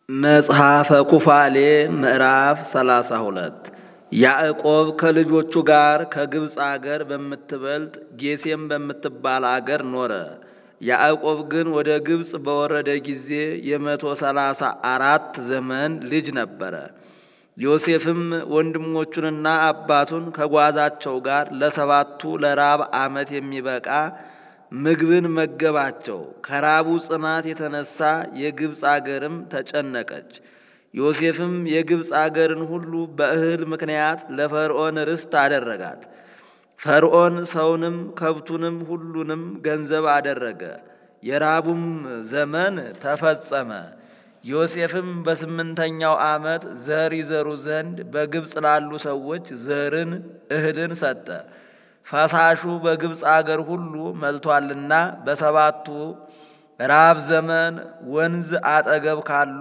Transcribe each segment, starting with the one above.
መጽሐፈ ኩፋሌ ምዕራፍ ሰላሳ ሁለት ያዕቆብ ከልጆቹ ጋር ከግብፅ አገር በምትበልጥ ጌሴም በምትባል አገር ኖረ። ያዕቆብ ግን ወደ ግብፅ በወረደ ጊዜ የመቶ ሰላሳ አራት ዘመን ልጅ ነበረ። ዮሴፍም ወንድሞቹንና አባቱን ከጓዛቸው ጋር ለሰባቱ ለራብ ዓመት የሚበቃ ምግብን መገባቸው። ከራቡ ጽናት የተነሳ የግብፅ አገርም ተጨነቀች። ዮሴፍም የግብፅ አገርን ሁሉ በእህል ምክንያት ለፈርዖን ርስት አደረጋት። ፈርዖን ሰውንም ከብቱንም ሁሉንም ገንዘብ አደረገ። የራቡም ዘመን ተፈጸመ። ዮሴፍም በስምንተኛው ዓመት ዘር ይዘሩ ዘንድ በግብፅ ላሉ ሰዎች ዘርን እህልን ሰጠ። ፈሳሹ በግብፅ አገር ሁሉ መልቷልና በሰባቱ ራብ ዘመን ወንዝ አጠገብ ካሉ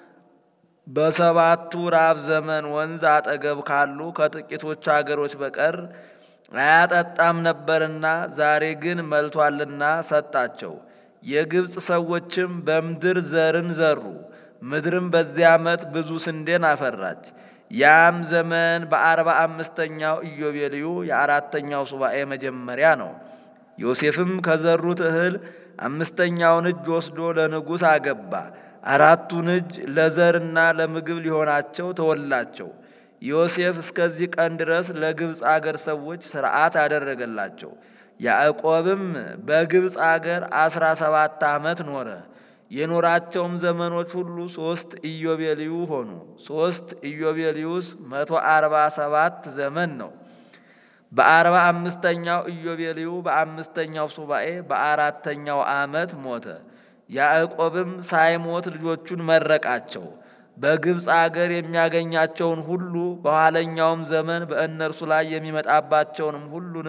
በሰባቱ ራብ ዘመን ወንዝ አጠገብ ካሉ ከጥቂቶች አገሮች በቀር አያጠጣም ነበርና ዛሬ ግን መልቷልና ሰጣቸው። የግብፅ ሰዎችም በምድር ዘርን ዘሩ። ምድርም በዚያ ዓመት ብዙ ስንዴን አፈራች። ያም ዘመን በአርባ አምስተኛው ኢዮቤልዩ የአራተኛው ሱባኤ መጀመሪያ ነው። ዮሴፍም ከዘሩት እህል አምስተኛውን እጅ ወስዶ ለንጉሥ አገባ። አራቱን እጅ ለዘርና ለምግብ ሊሆናቸው ተወላቸው። ዮሴፍ እስከዚህ ቀን ድረስ ለግብፅ አገር ሰዎች ሥርዓት አደረገላቸው። ያዕቆብም በግብፅ አገር አስራ ሰባት ዓመት ኖረ። የኖራቸውም ዘመኖች ሁሉ ሦስት ኢዮቤልዩ ሆኑ። ሦስት ኢዮቤልዩስ መቶ አርባ ሰባት ዘመን ነው። በአርባ አምስተኛው ኢዮቤልዩ በአምስተኛው ሱባኤ በአራተኛው ዓመት ሞተ። ያዕቆብም ሳይሞት ልጆቹን መረቃቸው። በግብፅ አገር የሚያገኛቸውን ሁሉ በኋለኛውም ዘመን በእነርሱ ላይ የሚመጣባቸውንም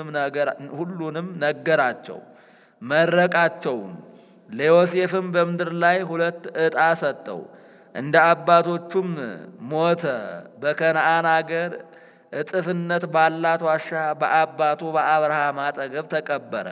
ሁሉንም ነገራቸው፣ መረቃቸውም። ለዮሴፍም በምድር ላይ ሁለት ዕጣ ሰጠው። እንደ አባቶቹም ሞተ። በከነአን አገር እጥፍነት ባላት ዋሻ በአባቱ በአብርሃም አጠገብ ተቀበረ።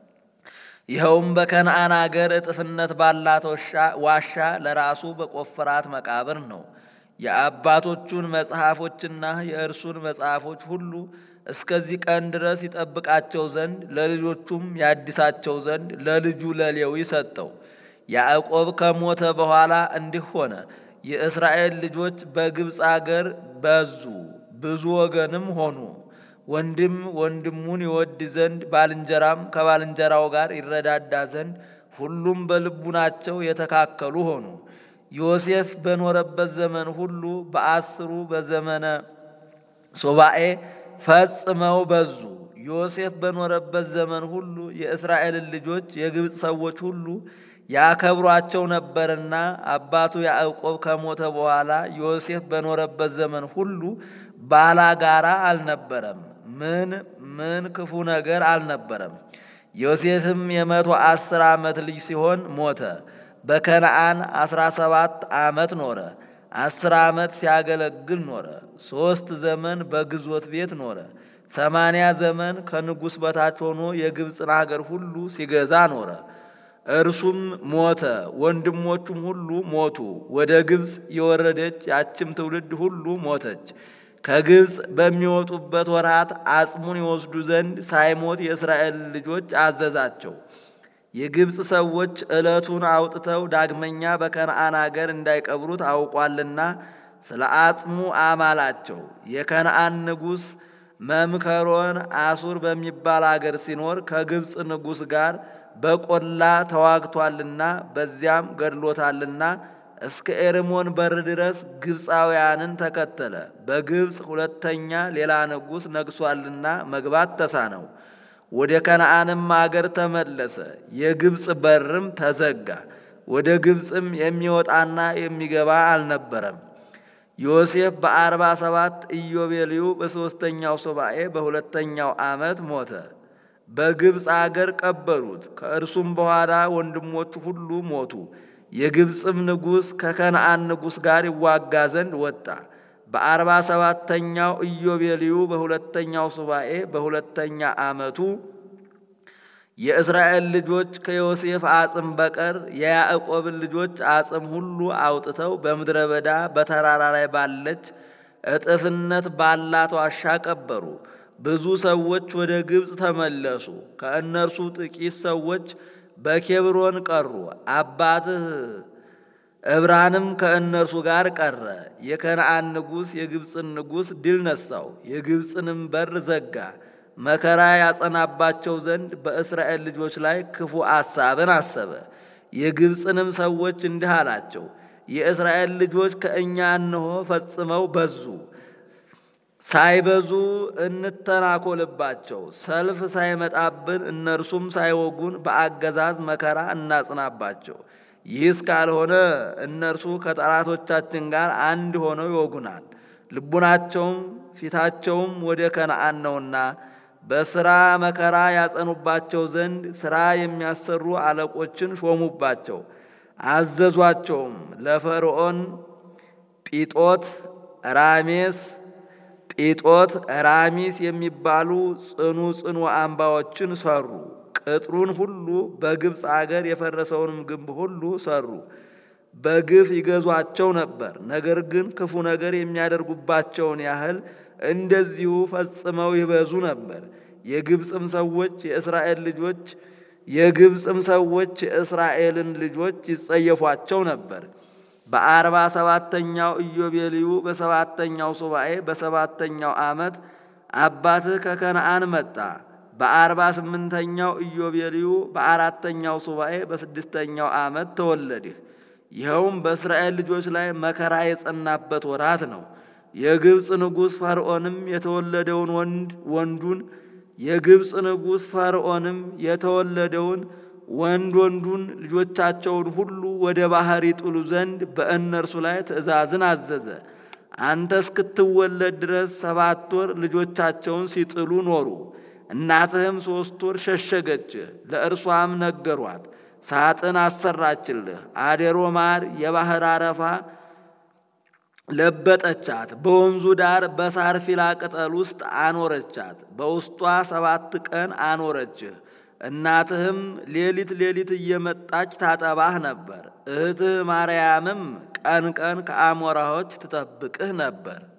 ይኸውም በከነአን አገር እጥፍነት ባላት ዋሻ ለራሱ በቆፈራት መቃብር ነው። የአባቶቹን መጽሐፎችና የእርሱን መጽሐፎች ሁሉ እስከዚህ ቀን ድረስ ይጠብቃቸው ዘንድ ለልጆቹም ያድሳቸው ዘንድ ለልጁ ለሌዊ ሰጠው። ያዕቆብ ከሞተ በኋላ እንዲህ ሆነ። የእስራኤል ልጆች በግብፅ አገር በዙ፣ ብዙ ወገንም ሆኑ። ወንድም ወንድሙን ይወድ ዘንድ ባልንጀራም ከባልንጀራው ጋር ይረዳዳ ዘንድ ሁሉም በልቡናቸው የተካከሉ ሆኑ። ዮሴፍ በኖረበት ዘመን ሁሉ በአስሩ በዘመነ ሱባኤ ፈጽመው በዙ። ዮሴፍ በኖረበት ዘመን ሁሉ የእስራኤልን ልጆች የግብፅ ሰዎች ሁሉ ያከብሯቸው ነበርና አባቱ ያዕቆብ ከሞተ በኋላ ዮሴፍ በኖረበት ዘመን ሁሉ ባላጋራ አልነበረም። ምን ምን ክፉ ነገር አልነበረም። ዮሴፍም የመቶ አስር ዓመት ልጅ ሲሆን ሞተ። በከነአን አስራ ሰባት ዓመት ኖረ። አስር ዓመት ሲያገለግል ኖረ። ሦስት ዘመን በግዞት ቤት ኖረ። ሰማንያ ዘመን ከንጉሥ በታች ሆኖ የግብፅን አገር ሁሉ ሲገዛ ኖረ። እርሱም ሞተ፣ ወንድሞቹም ሁሉ ሞቱ። ወደ ግብፅ የወረደች ያችም ትውልድ ሁሉ ሞተች። ከግብፅ በሚወጡበት ወራት አጽሙን ይወስዱ ዘንድ ሳይሞት የእስራኤል ልጆች አዘዛቸው። የግብፅ ሰዎች ዕለቱን አውጥተው ዳግመኛ በከነአን አገር እንዳይቀብሩት አውቋልና ስለ አጽሙ አማላቸው። የከነአን ንጉሥ መምከሮን አሱር በሚባል አገር ሲኖር ከግብፅ ንጉሥ ጋር በቆላ ተዋግቷልና በዚያም ገድሎታልና እስከ ኤርሞን በር ድረስ ግብፃውያንን ተከተለ። በግብፅ ሁለተኛ ሌላ ንጉሥ ነግሷልና መግባት ተሳነው። ወደ ከነአንም አገር ተመለሰ። የግብፅ በርም ተዘጋ። ወደ ግብፅም የሚወጣና የሚገባ አልነበረም። ዮሴፍ በአርባ ሰባት ኢዮቤልዩ በሦስተኛው ሱባኤ በሁለተኛው ዓመት ሞተ። በግብፅ አገር ቀበሩት። ከእርሱም በኋላ ወንድሞቹ ሁሉ ሞቱ። የግብፅም ንጉሥ ከከነአን ንጉሥ ጋር ይዋጋ ዘንድ ወጣ። በአርባ ሰባተኛው ኢዮቤልዩ በሁለተኛው ሱባኤ በሁለተኛ ዓመቱ የእስራኤል ልጆች ከዮሴፍ አጽም በቀር የያዕቆብን ልጆች አጽም ሁሉ አውጥተው በምድረ በዳ በተራራ ላይ ባለች እጥፍነት ባላት ዋሻ ቀበሩ። ብዙ ሰዎች ወደ ግብፅ ተመለሱ። ከእነርሱ ጥቂት ሰዎች በኬብሮን ቀሩ። አባትህ ዕብራንም ከእነርሱ ጋር ቀረ። የከነዓን ንጉሥ የግብፅን ንጉሥ ድል ነሳው፣ የግብፅንም በር ዘጋ። መከራ ያጸናባቸው ዘንድ በእስራኤል ልጆች ላይ ክፉ አሳብን አሰበ። የግብፅንም ሰዎች እንዲህ አላቸው፣ የእስራኤል ልጆች ከእኛ እነሆ ፈጽመው በዙ። ሳይበዙ እንተናኮልባቸው፣ ሰልፍ ሳይመጣብን እነርሱም ሳይወጉን በአገዛዝ መከራ እናጽናባቸው። ይህስ ካልሆነ እነርሱ ከጠላቶቻችን ጋር አንድ ሆነው ይወጉናል። ልቡናቸውም ፊታቸውም ወደ ከነዓን ነውና በሥራ መከራ ያጸኑባቸው ዘንድ ሥራ የሚያሰሩ አለቆችን ሾሙባቸው። አዘዟቸውም። ለፈርዖን ጲጦት፣ ራሜስ ጲጦት፣ ራሚስ የሚባሉ ጽኑ ጽኑ አምባዎችን ሰሩ። ቅጥሩን ሁሉ በግብፅ አገር የፈረሰውንም ግንብ ሁሉ ሰሩ። በግፍ ይገዟቸው ነበር። ነገር ግን ክፉ ነገር የሚያደርጉባቸውን ያህል እንደዚሁ ፈጽመው ይበዙ ነበር። የግብፅም ሰዎች የእስራኤል ልጆች የግብፅም ሰዎች የእስራኤልን ልጆች ይጸየፏቸው ነበር። በአርባ ሰባተኛው ኢዮቤልዩ በሰባተኛው ሱባኤ በሰባተኛው ዓመት አባትህ ከከነዓን መጣ። በአርባ ስምንተኛው ኢዮቤልዩ በአራተኛው ሱባኤ በስድስተኛው ዓመት ተወለድህ። ይኸውም በእስራኤል ልጆች ላይ መከራ የጸናበት ወራት ነው። የግብፅ ንጉሥ ፈርዖንም የተወለደውን ወንድ ወንዱን የግብፅ ንጉሥ ፈርዖንም የተወለደውን ወንድ ወንዱን ልጆቻቸውን ሁሉ ወደ ባሕር ይጥሉ ዘንድ በእነርሱ ላይ ትእዛዝን አዘዘ። አንተ እስክትወለድ ድረስ ሰባት ወር ልጆቻቸውን ሲጥሉ ኖሩ። እናትህም ሦስት ወር ሸሸገች። ለእርሷም ነገሯት። ሳጥን አሰራችልህ። አዴሮ ማር የባሕር አረፋ ለበጠቻት። በወንዙ ዳር በሳር ፊላ ቅጠል ውስጥ አኖረቻት። በውስጧ ሰባት ቀን አኖረችህ። እናትህም ሌሊት ሌሊት እየመጣች ታጠባህ ነበር። እህትህ ማርያምም ቀን ቀን ከአሞራዎች ትጠብቅህ ነበር።